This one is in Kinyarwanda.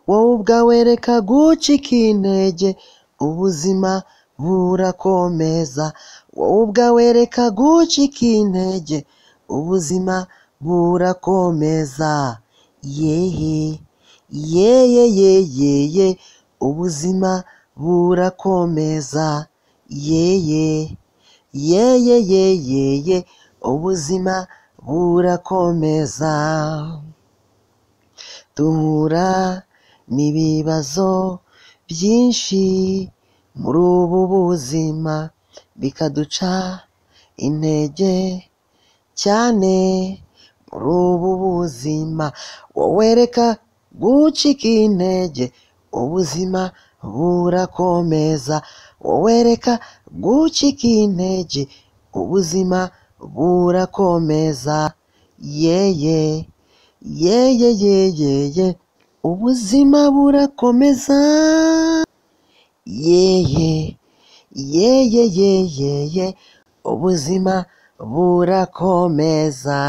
wowe ubwawe reka gucika intege ubuzima burakomeza wowe ubwawe reka gucika intege ubuzima burakomeza yehe yeye yeye ubuzima burakomeza yeye yeye yeye ubuzima burakomeza duhura n'ibibazo byinshi muri ubu buzima bikaduca intege cyane muri ubu buzima wowe reka gucika intege ubuzima burakomeza wowe reka gucika intege ubuzima burakomeza yeye yeye yeye ubuzima burakomeza yeye yeye yeye ubuzima burakomeza